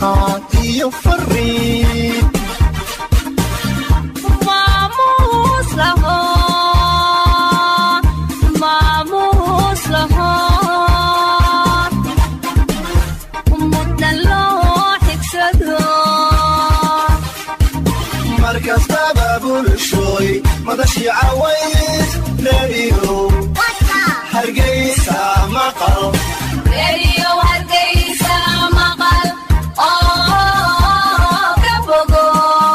martiqaad iyo fariin maamuus laho maamuus laho muddan loo xigsado mar kastaba bulshooy madashii caways reediyo hargeysa maqal reeriyo hargeysa maqal oo ka bogo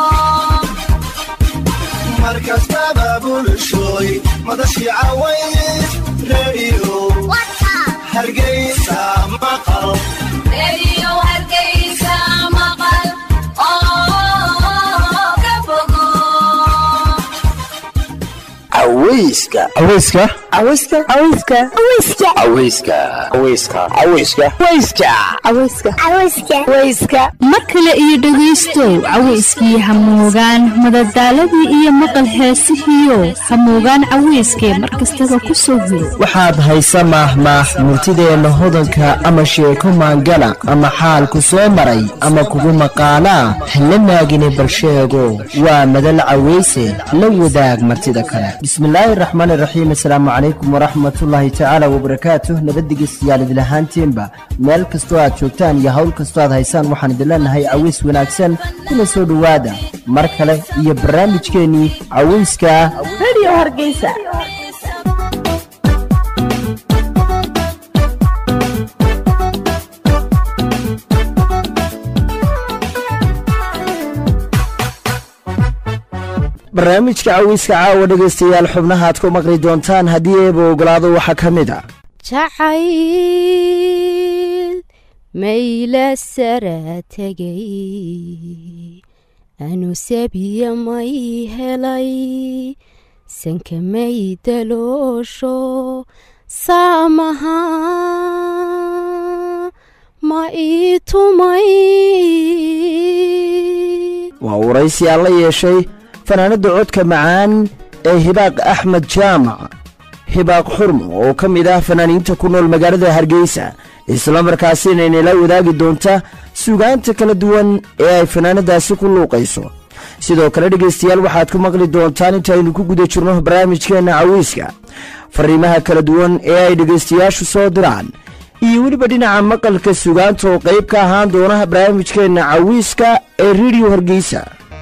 mar kastaba bulshooy madashii caways reediyo hargeysa maqal reeriyo hargeysa maqal oo ka bogo aweyska aweyska aweyska aweyska aweyska aweyska aweyska aweyska aweyska mar kale iyo dhegaystow cawayskii hamoogaan madadaaladii iyo maqal heesihiio hamoogaan cawayskee mar kastaba ku soo hiro waxaad haysa maahmaah murtideenna hodanka ama sheeko maangala ama xaal ku soo maray ama kugu maqaalaa hala maagine balsheego waa madal caweyse la wadaag martida kale bismillaahi raxmaan iraxiim asalaamu calaykum waraxmatullaahi tacaala wabarakaatuh nabaddigeystayaal idilahaantiinba meel kastoo aad joogtaan iyo hawl kastoo aad haysaan waxaan idin leenahay caways wanaagsan kuna soo dhowaada mar kale iyo barnaamijkeennii cawayska radio hargeysa barnaamijka cawayska caawa dhegaystayaal xubnaha aad ku maqli doontaan haddii eeba ogolaado waxaa ka mid a jacayl mayla sara tegay anu sabiya may helay sanka may daloosho saamaha ma ii tumay waa waraysi aan la yeeshay fanaanadda codka macaan ee hibaaq axmed jaamac hibaaq xurmo oo ka mid ah fanaaniinta ku nool magaalada hargeysa islamarkaasina inala wadaagi doonta sugaanta kala duwan ee ay fanaanadaasi ku luuqayso sidoo kale dhegaystayaal waxaad ku maqli doontaan intaaynu ku guda jirno barnaamijkeenna cawiiska fariimaha kala duwan ee ay dhegaystayaashu soo diraan iyo weliba dhinaca maqalka sugaanta oo qayb ka ahaan doona barnaamijkeenna cawiiska ee rediyo hargeysa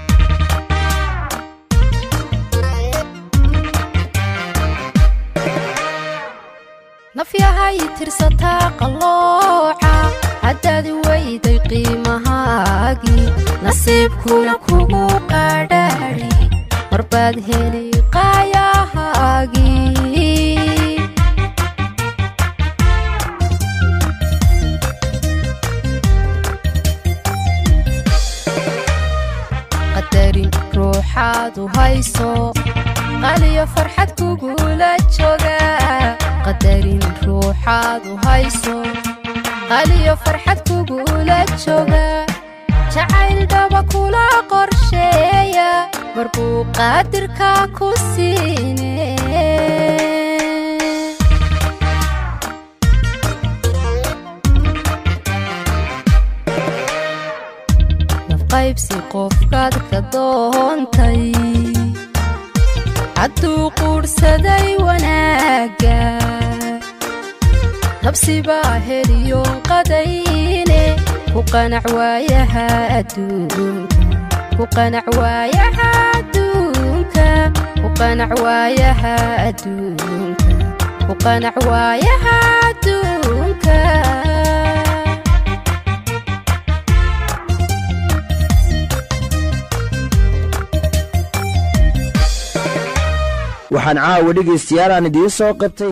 nafyahay tirsataa qallooca haddaad weyday qiimahaagii nasiibkuna kugu qadhaadhi marbaad heli qaayahaagii qadarin ruuxaadu hayso qaliyo farxad kugula jooga qadarin ruuxaadu hayso qaliyo farxad kugula jooga jacayl dhaba kula qorsheeya marbuu qaadirka ku siine nafqaybsi qofkaad ka doontay hadduu quurhsaday wanaagga nabsibaa heliyoon qadayne ku qanac waayaha adduunka ku qanac waayaha adduunka ku qanac waayaha adduunka ku qanac waayaha adduunka waxaan caawa dhegaystayaal aan idiin soo qabtay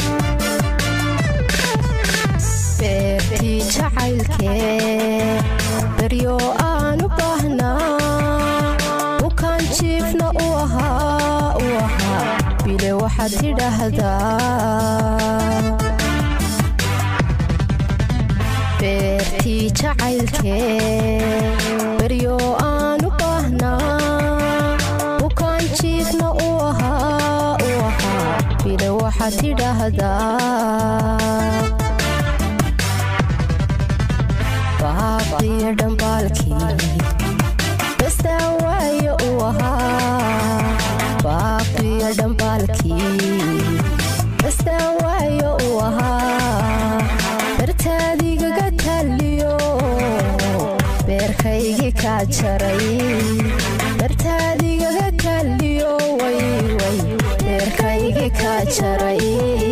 beertii jacaylkee beryo aan u baahnaa bukaan jiifna u ahaa u ahaa bile waxaad tidhaahdaa beertii jacaylkee beryo aan u baahnaa bukaan jiifna u ahaa u ahaa bile waxaad tidhaahdaa baaqiyo dhamba dhambaalkii bastaa waayo u ahaa baaqiyo dhambaalkii bastaa waayo u ahaa bartaadigaga taliyo beerkaygii kaa jaray bartaadigaga taliyo wayway beerkaygii kaa jaray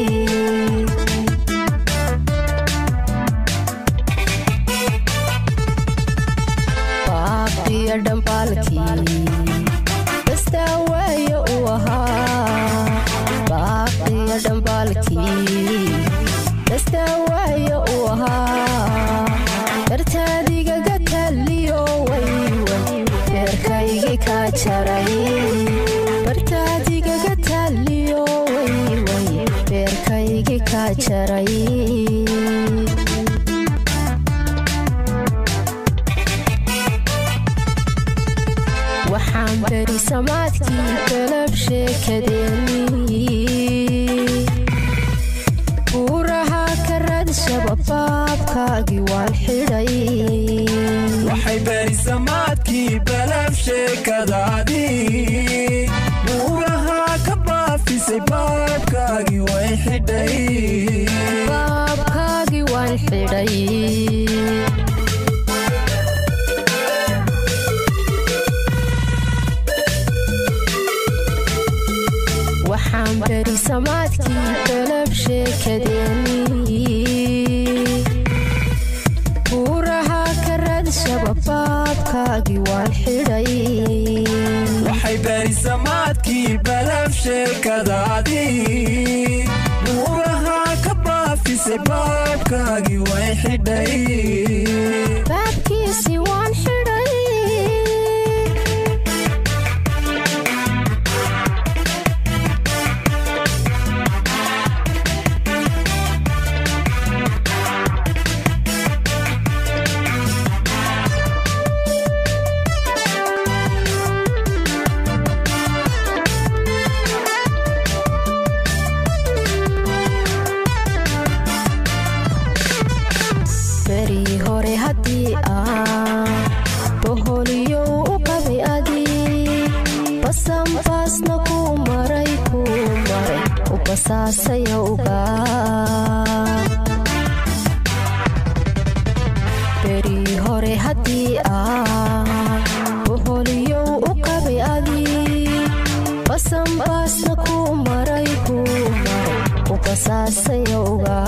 baaqiyo dhambaalkii bastaa waayo u ahaa baaqiyo dhambaalkii bastaa waayo u ahaa bartaadigaga taliyo wayway beerkaygii kaa jaray bartaadigaga taliyo wayway beerkaygii kaa jaray waxaan beri samaadkii galab sheekadeennii buurahaa ka raadshaba baabkaagii waan xidhay waxay berisamaadkii balab sheekadaadii buurahaa ka baafisay baabkaagii way xidhay baabkaagii waan xidhay waxaan beri samaadkii galab sheekadeennii buurahaa ka raadshaba baabkaagii waan xidhay waxay berisamaadkii balab sheekadaadii buurahaa ka baafisay baabkaagii way xidhay baabkiisii waan xidhay berii hore haddii aan boholiyow u qabay adii basanbaasna kuu maray kuu maray u basaasayowga berii hore haddii aan boholiyow u qabay adii basanbaasna kuu maray kuu maray u basaasayowga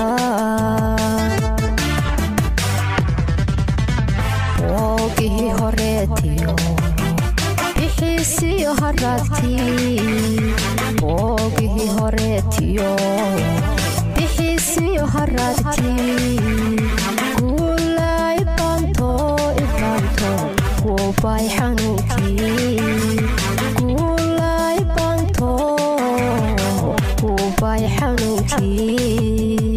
woogihii horeetiyo bixiisiyo haraadkii woogihii horeetiyo bixiisiyo haraadkii guula ibaanto ibaanto wuubay xanuunkii guula ibaanto wuubay xanuunkii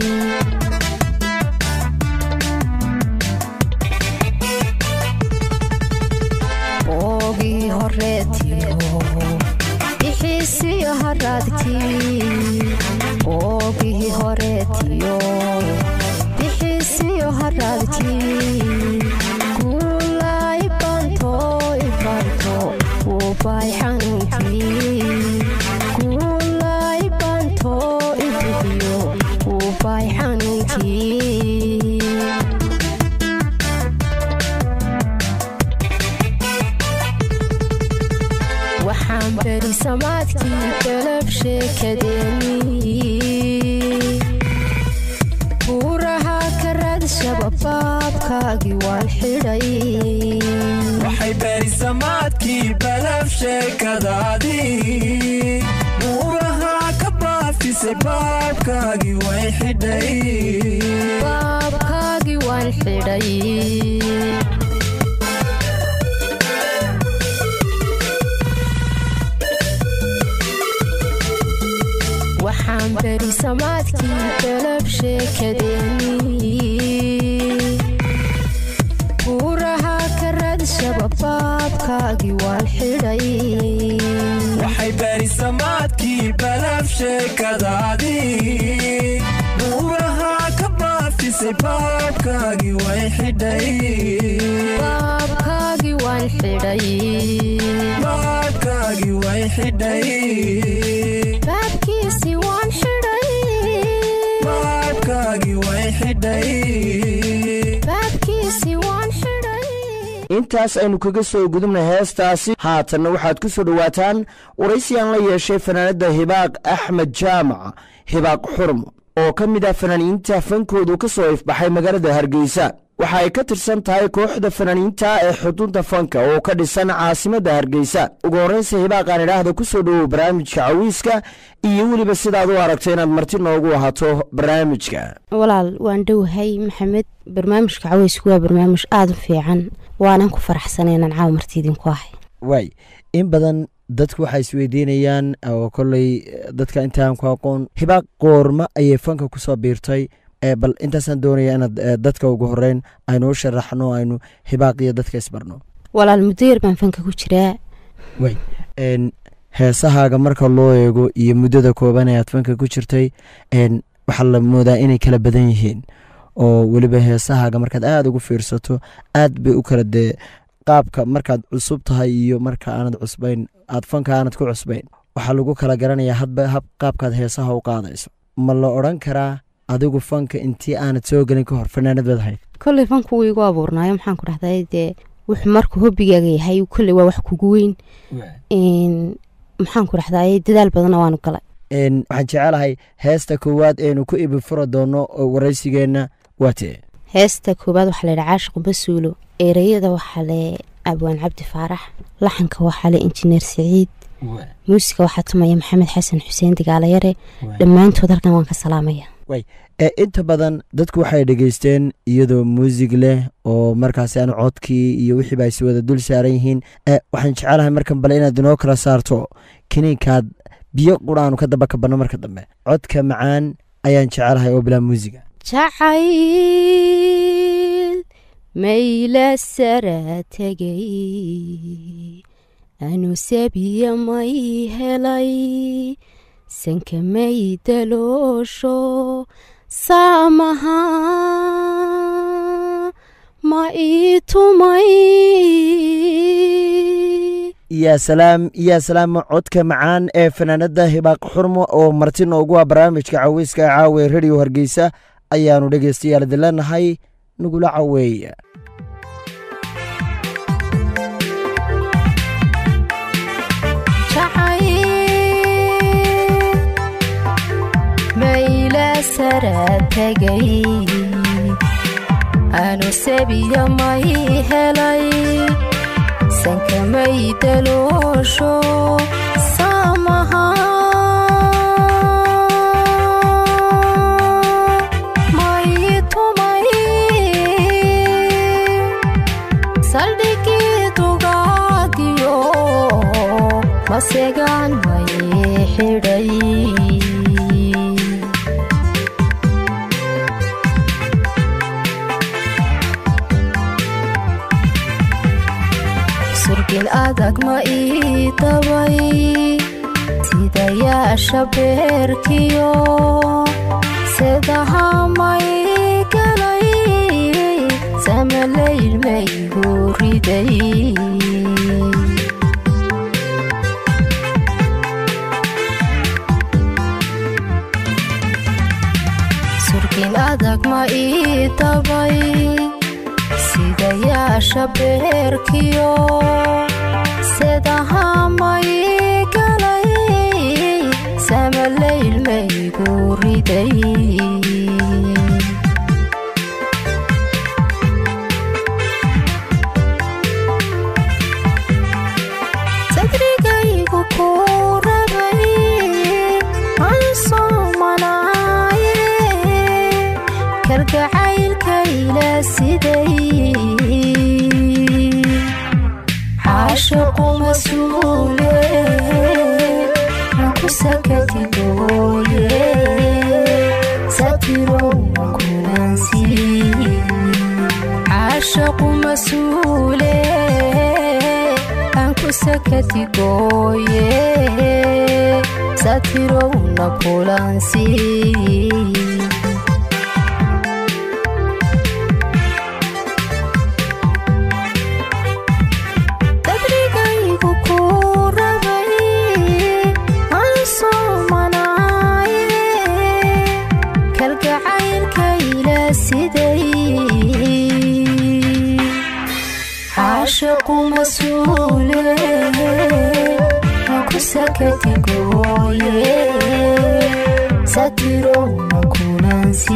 oogii horeetiyo bixiisiyo haraadkii oogihii horeetiyo bixiisiyo haraadkii guula ibaanto ibaanto wuubay xanuunkii guula ibaanto ibixiyo wuubay xanuunkii waxaan beri samaadkii galab sheekadeennii buurahaa ka raadshaba baabkaagii waan xidhay waxay berisamaadkii balab sheekadaadii buurahaa ka baafisay baabkaagii way xidhay baabkaagii waan xidhay waxaan beri samaadkii galab sheekadeennii buurahaa ka raadshaba baabkaagii waan xidhay waxay berisamaadkii balab sheekadaadii buurahaa ka baafisay baafisay baabkaagii way xidhay baabkaagii waan xidhay baabkaagii way xidhay baabkiisii waan xidhay baabkaagii way xidhay baabkiisii waan xidhay intaas aynu kaga soo gudubnay heestaasi haatanna waxaad ku soo dhowaataan waraysiyan la yeeshay fanaanadda hibaaq axmed jaamac hibaaq xurmo oo ka mid ah fanaaniinta fankoodu ka soo ifbaxay magaalada hargeysa waxa ay ka tirsan tahay kooxda fanaaniinta ee xudunta fanka oo ka dhisan caasimadda hargeysa ugu horreynsa hibaaqaan idhaahda ku soo dhowow barnaamijka cawiiska iyo weliba sidaad u aragto inaad marti noogu ahaato barnaamijka walaal waan dhowahay maxamed barnaamijka caweysku waa barnaamij aada u fiican waanan ku faraxsanay inaan caawa marti idinku ahay waay in badan dadku waxay isweydiinayaan oo kolley dadka intaan ku aqoon hibaaq qoorma ayay fanka kusoo biirtay ee bal intaasaan doonaya inaad eh, dadka ugu horeyn aynu u sharaxno aynu hibaaq iyo dadka isbarno walaal muddo yar baan fanka ku jiraa way n heesahaaga marka loo eego iyo muddada kooban ee aad fanka ku jirtay n waxaa la moodaa inay kala badan yihiin oo weliba heesahaaga markaad aada ugu fiirsato aad bay u kala dee qaabka markaad cusub tahay iyo marka aanad cusbayn aad fanka aanad ku cusbayn waxaa lagu kala garanayaa hadba hab qaabkaad heesaha u qaadayso ma la odhan karaa adigu fanka intii aanad soo gelin ka hor fanaanad baad ahayd kolley fanku wuu igu abuurnaayo maxaan ku dhahday dee wuxuu markuu hobigaaga yahay kolley waa wax kugu weyn Een, maxaan ku dhahday dadaal badanna waanu galay n waxaan jecelahay heesta koowaad eenu ku ibi fura doono oo waraysigeenna waa tee heesta koowaad waxaa layidhi caashiq basuulo ereyada waxaa le abwaan cabdi faarax laxanka waxaa le injineer siciid muusiga waxaa tumaya maxamed xasan xuseen digaalayare dhammaantood halkan waan ka salaamaya ee inta badan dadku waxay dhegeysteen iyadoo muusig leh oo markaasi aan codkii iyo wixiiba ay si wada dul saaran yihiin ee waxaan jecelahay markan bale inaad inoo kala saarto kiniinkaad biyo quraanu ka daba kabanno marka dambe codka macaan ayaan jecelahay oo bilaa muusiga jacayl mayla sara tegay anu sabiya may helay sanka may daloosho saamaha ma ii tumay yaa salaam yaa salaam codka macaan ee fanaanada hibaaq xurmo oo marti noogu ah barnaamijka caweyska caawe radio hargeysa ayaanu dhegeystayaal idin leenahay nagula caweeya mayla sara tegay anu sabiya may helay sanka may daloosho saamaha may tumay saldhigii dugaagiyo masegaan may xidhay surgin adag ma ii dabay sidayaasha beerkiyo sedaha may galay samalayl maygu riday surgin adag ma ii dabay sidayaasha beerkiyo sedaha may galay samalayl maygu riday sadrigaygu ku rabay aan soomanaaye kalgacaylkayla siday caashiqu masuule ku sakatigooye satirow kulansi caashiqu masuule aan ku sakatigooye satirowna kulansi sakatigoye satirowna kunansi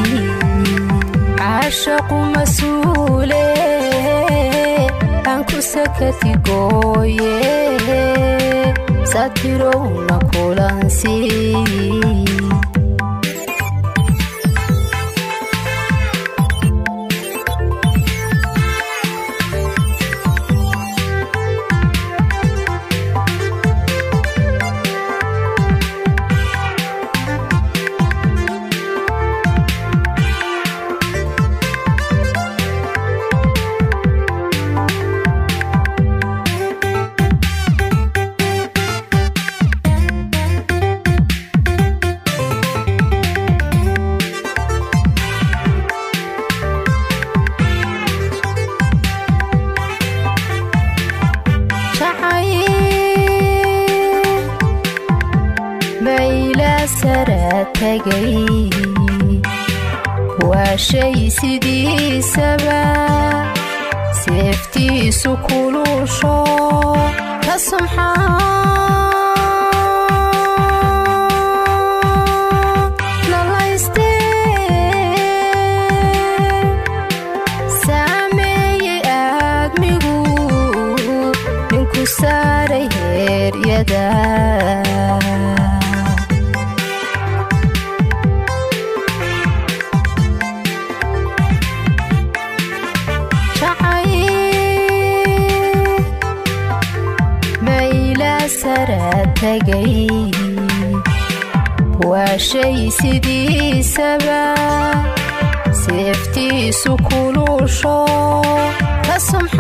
caashaqu masuule aan ku sakatigoye satirowna kulansi bayla sara tagay waa shay sidiisaba seeftiisu kulusho ka sumxaa lalayste saameeyey aadmigu ninku saaray heeryada bayla sara tagay waa shay sidiisaba seeftiisu kulusho ka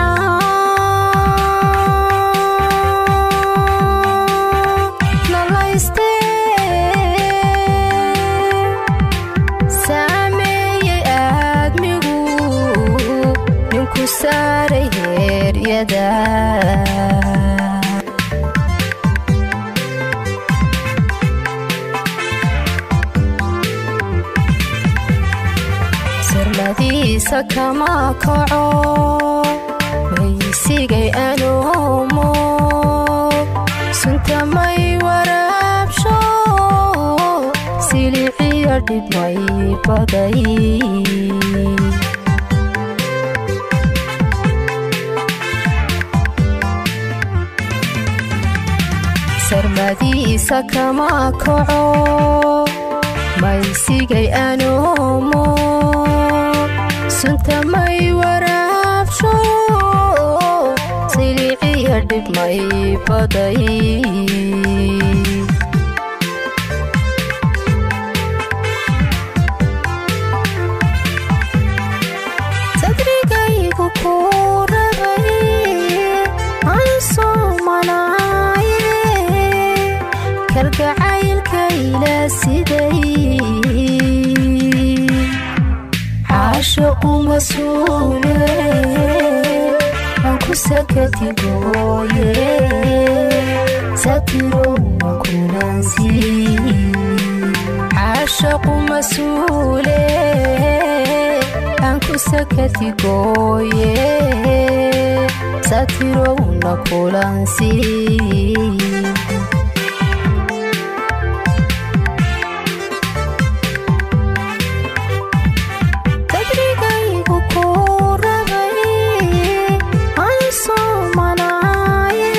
sumxaa lalayste saameeyey aadmigu ninku saaray heeryada sirmadiisa kama kaco maysigay anoomo suntamay waraabsho siliciyo dhibmay baday sarmadiisa kama kaco maysigay anoomo suntamay waraabsho siliciyo dhibmay baday sadrigaygu ku rabay aan soomanaaye kalgacaylkayla siday caashaqu masuule aan ku sakatigoye satirowna kunansi caashaqu masuule aan ku sakatigoye satirowna kulansi dadrigaygu ku rabay aan soomanaaye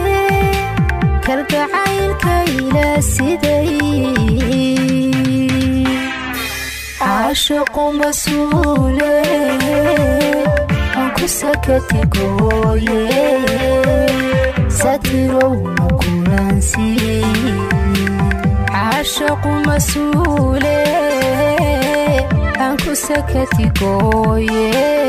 kalgacaylkayla siday caashaqu masuule aan ku sakatigoye satirowna kulansi caashaqu masuule aan ku sakatigoye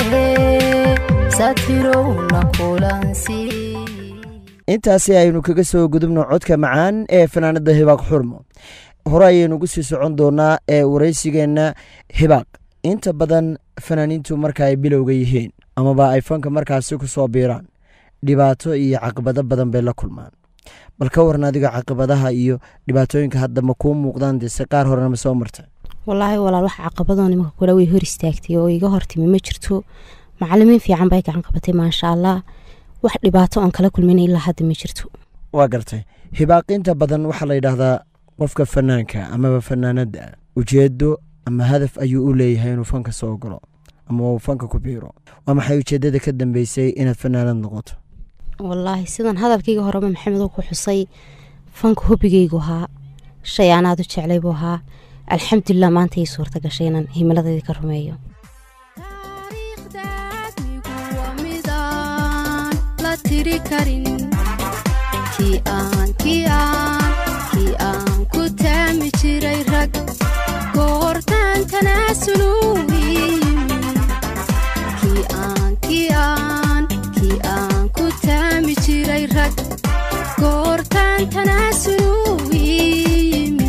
satirowna kulansi intaasi aynu kaga soo gudubno codka macaan ee fanaanada hibaaq xurmo hore ayaynu ugu sii socon doonaa ee waraysigeenna hibaaq inta badan fanaaniintu marka ay bilowga yihiin amaba ay fanka markaasi ku soo biiraan dhibaato iyo caqabado badan bay la kulmaan bal ka waran adiga caqabadaha iyo dhibaatooyinka hadda ma kuu muuqdaan dese qaar horena ma soo marta walaahi walaal wax caqabadoo nimanka kule way hor istaagtay oo iga hortimi ma jirto macalimiin fiican bay gacan qabatay maasha allah wax dhibaato oon kala kulmin ilaa hadda ma jirto waa gartay hibaaqinta badan waxaa la yidhaahdaa qofka fanaanka amaba fanaanadda ujeedo ama hadaf ayuu u leeyahay inuu fanka soo galo ama uu fanka ku biiro waa maxay ujeedada ka dambeysay inaad fanaanad noqoto wallaahi sidan hadalkayga horeba maxamed uu ku xusay fanka hobigaygu ahaa shay aanaad u jeclay buu ahaa alxamdulilah maanta ii suurta gashay inaan himiladeydii ka rumeeyo taariikhdaadnigu waa midaan la tiri karin kii aan kii aan kii aan ku taami jiray rag goortaan tanaasulu yimi kii aan kii aan kii aan ku taami jiray rag goortaan tanaasulu yimi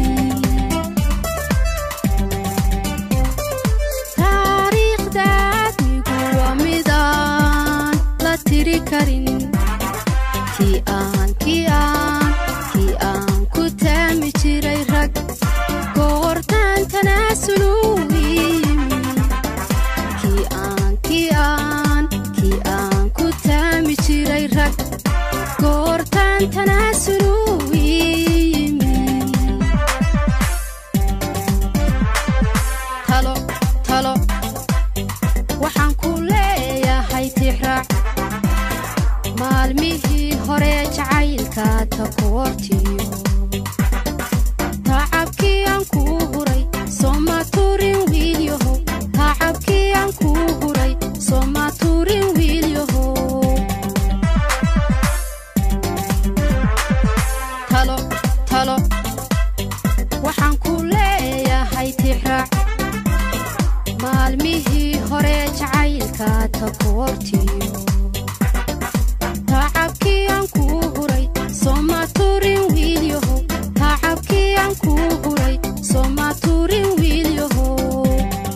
taariikhdaadnigu waa midaan la tiri karin kii aan kii aan kii aan ku taami jiray rag goortaan tanaasulu yimi kii aan kii aan kii aan ku taami jiray rag goortaan tanaasulu yimi talo talo waxaan ku leeyahay tixraac maalmihii hore jacaylka takoortiyo tacabkii aan kuu huray sooma turin wiilyahow tacabkii aan kuu huray sooma turin wiilyahow talo talo waxaan ku leeyahay tixraac maalmihii hore jacaylka takoortiyo tacabkii aan kuu huray sooma turin wiilyahow tacabkii aan kuu huray sooma turin wiilyahow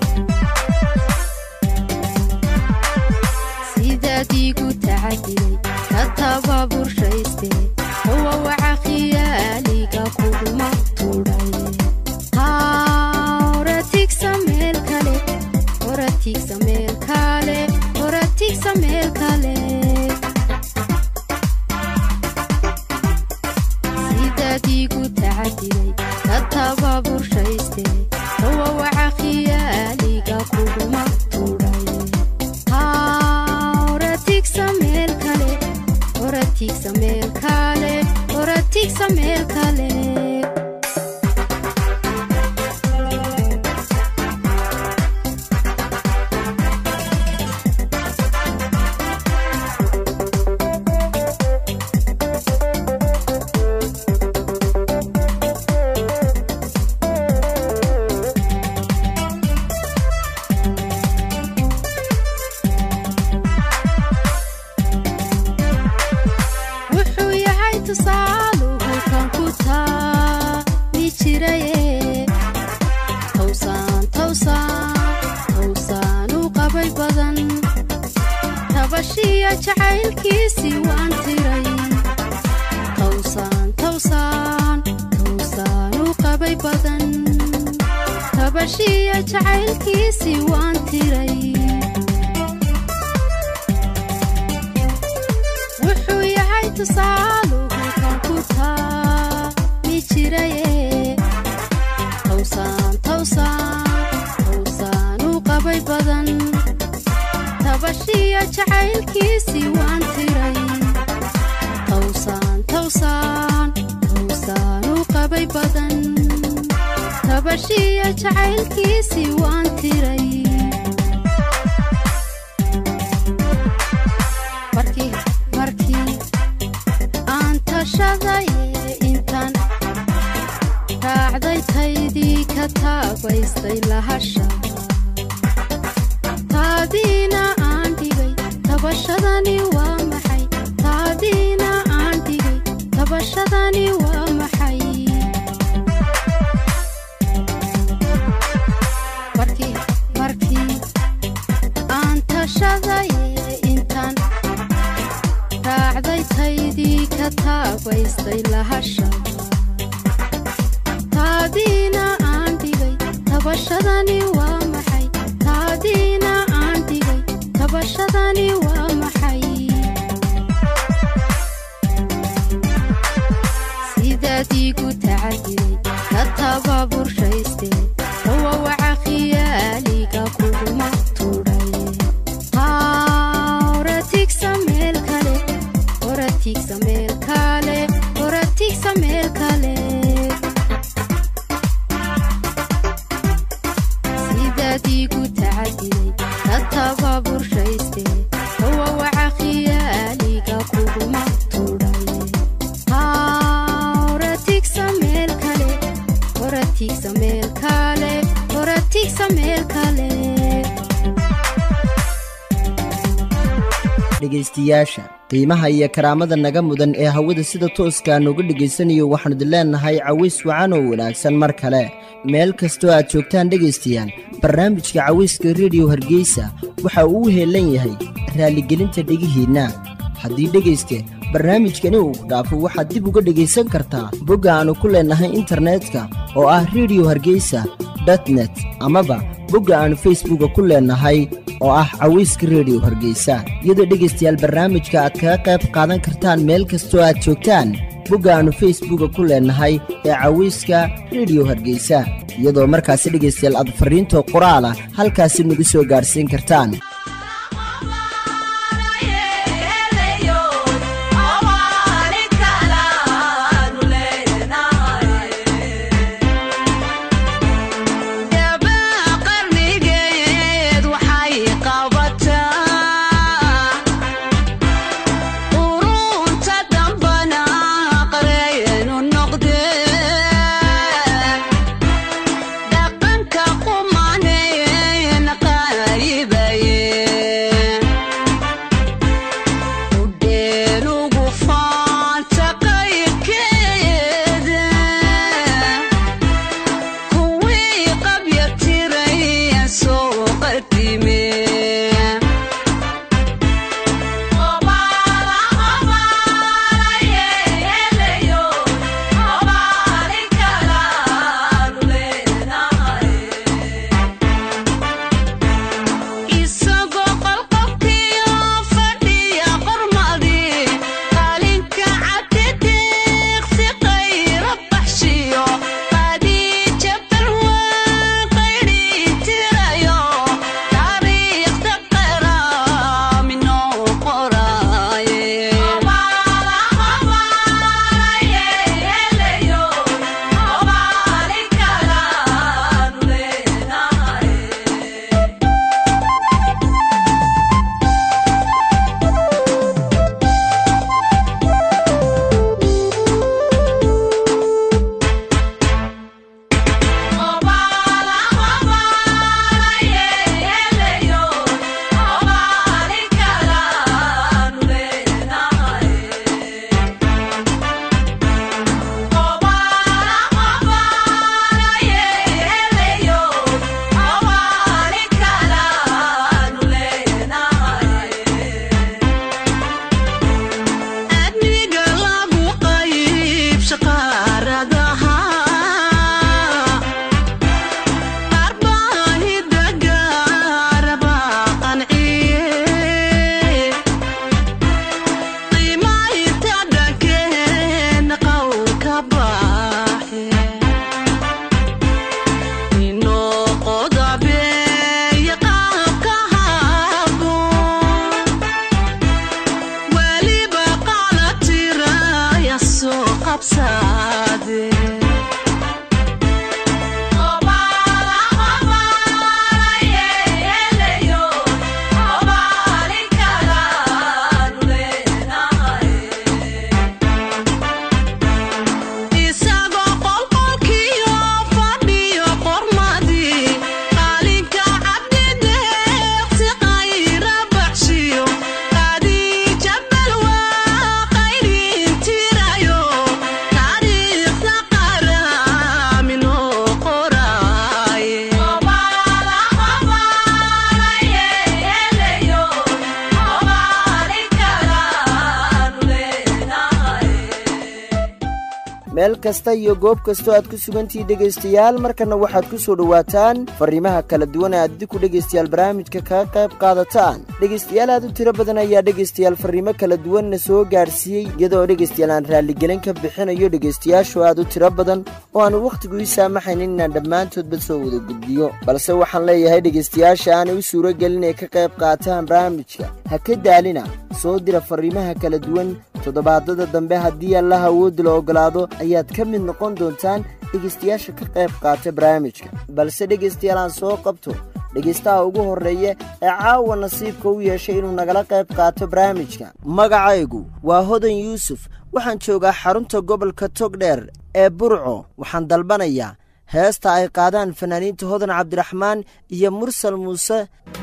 sidaad iigu tacadilay ka tababurshayste hawawaca khiyaaliga kuguma tudhay horatigsa meel kale horatigsa meel kale horatigsa meel kale sidaad iigu tacadilay ka tababurshayste hawawaca khiyaaliga kuguma tudhay horatigsa meel kale horatigsa meel kale horatigsa meel kale wuxuu yahay tusaaluhu kan ku taami jiraye towsaan towsaan towsaan u qabay badan tabashiya jacaylkiisii waan tiray towsaan towsaan towsaan u qabay badan tabashiya jacaylkiisii waan tiray wuxuu yahay tusaaluhu kan ku taami jiraye towsaan towsaan towsaan u qabay badan tabashiya jacaylkiisii waan tiray towsaan towsaan towsaan u qabay badan tabashiya jacaylkiisii waan tiray markii markii aan tashadaye intaan raacday taydii ka taabaystay lahasha taadiina aan dhigay tabashadani waa maxay taadiina aan dhigay tabashadani waa maxay markii markii aan tashadaye intaan raacday taydii ka taabaystay lahasha taadiina aan dhigay tabashadani waa maxay taadiina aan dhigay tabashadani waa maxay sidaad iigu tacadilay ka tababurshayste rawawaca khiyaaliga kuguma tudhaye horatigsa meel kale horatigsa meel kale horatigsa meel kale sidaad iigu tacadilay ka tababurshayste rawawaca khiyaaliga kuguma tudhaye horatigsa meel kale horatigsa meel kale horatigsa meel kale dhegaystayaasha qiimaha iyo karaamada naga mudan ee hawada sida tooskaa nooga dhegaysanayo waxaanu idin leennahay caways wacan oo wanaagsan mar kale meel kastoo aad joogtaan dhegaystayaal barnaamijka cawayska rediyo hargeysa waxa uu u heellan yahay raaligelinta dhegihiinna haddii dhegayste barnaamijkani uu ku dhaafo waxaad dib uga dhegaysan kartaa bogga aannu ku leennahay internetka oo ah rediyo hargeysa dotnet amaba bogga aannu facebooka ku leennahay oo ah cawayska rediyo hargeysa iyadoo dhegaystayaal barnaamijka aad kaga qayb qaadan kartaan meel kastoo aad joogtaan bogga aannu facebooka ku leennahay ee cawayska rediyo hargeysa iyadoo markaasi dhegaystayaal aad farriintoo qoraala halkaasi nagu soo gaadhsiin kartaan qarnigeed waxay qabataa urunta dambana qareenu noqdee dhaqanka qumaneen qaaribaye udheelugu faanta qayrkeeda kuwii qabya tiray soo qadime isagoo qolqobkiyo fadhiya qormadii qalinka cabdidiiqsi qayra baxshiyo qadiija balwaa qayri tirayo taariikhda qaraaminoo qoraaye adniga lagu qayb shaqaaradaha qarbaahida gaaraba qanciye qiimaynta dhankeen qowlka baaxe inoo qodabeeye qaabka haboon weliba qaala tiraya soo qabsaade isagoo qolqolkiyo fadhiyo qormadii qalinka cabdideeqsi qayra baxshiyo qadiija balwaa qayrin tirayo taariikhda meel kasta iyo goob kastoo aad ku sugantihi dhegaystayaal markana waxaad ku soo dhowaataan farriimaha kala duwan ee aad idinku dhegaystayaal barnaamijka kaga qayb qaadataan dhegaystayaal aad u tiro badan ayaa dhegaystayaal farriimo kala duwanna soo gaadhsiiyey iyadoo dhegaystayaal aan raalligelin ka bixinayo dhegaystayaashu aad u tiro badan oo aanu wakhtigu ii saamaxaynin inaan dhammaantoodba soo wada gudbiyo balse waxaan leeyahay dhegaystayaasha aanay u suuro gelin ee ka qayb qaataan barnaamijka ha ka daalina soo dira farriimaha kala duwan toddobaadada dambe haddii allaha awoodda la oggolaado ayaad ka mid noqon doontaan dhegaystayaasha ka qayb qaata barnaamijka balse dhegaystayaal aan soo qabto dhegaystaha ugu horreeya ee caawa nasiibka u yeeshay inuu nagala qayb qaato barnaamijka magacaygu waa hodan yuusuf waxaan joogaa xarunta gobolka togdheer ee burco waxaan dalbanayaa heesta ay qaadaan fanaaniinta hodan cabdiraxmaan iyo mursal muuse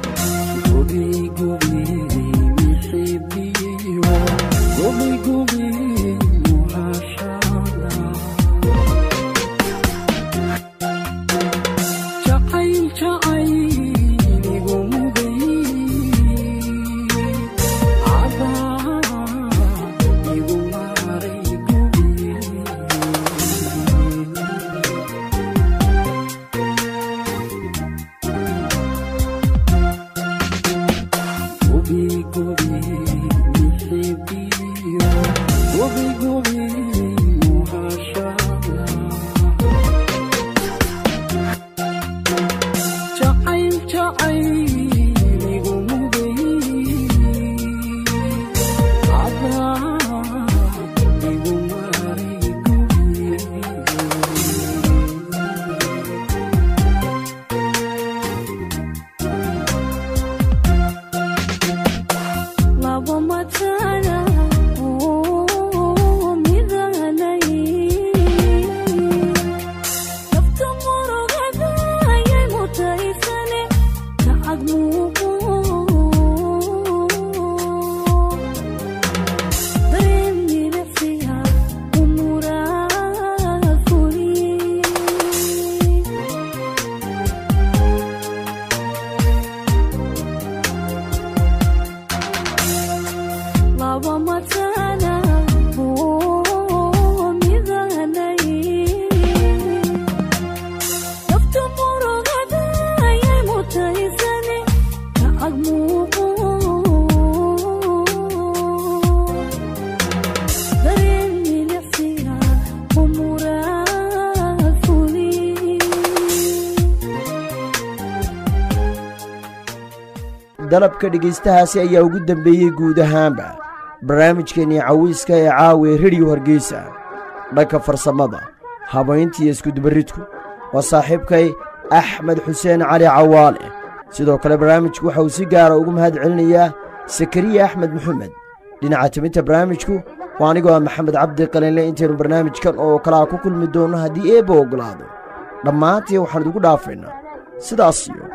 dalabka dhegaystahaasi ayaa ugu dembeeyey guud ahaanba barnaamijkeennii cawiiska ee caawa ee rediyo hargeysa dhanka farsamada habayntiiyo iskudubaridku waa saaxiibkay axmed xuseen cali cawaale sidoo kale barnaamijku waxa uu si gaara ugu mahad celinayaa sakariya axmed maxamed dhinaca timinta barnaamijku waa anigoo ah maxamed cabdi qalinle intaynu barnaamijkan oo kalaa ku kulmi doonno haddii eebba oggolaado dhammaantii waxaan idigu dhaafaynaa sidaas iyo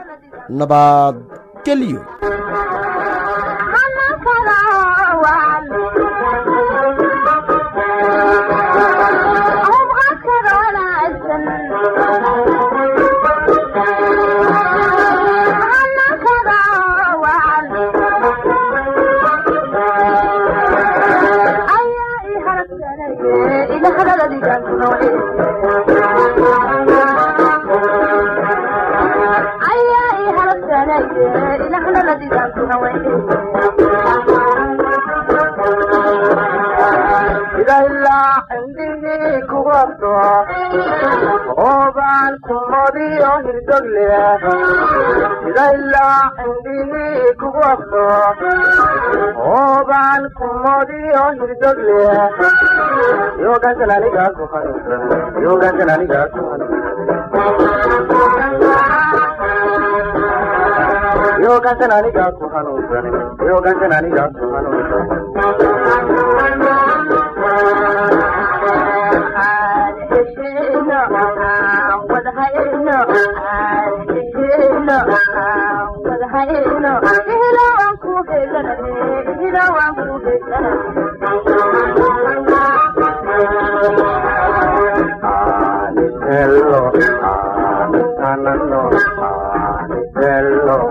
nabadgelyo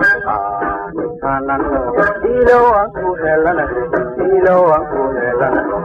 Ilo ang kuhelana, ilo ang kuhelana.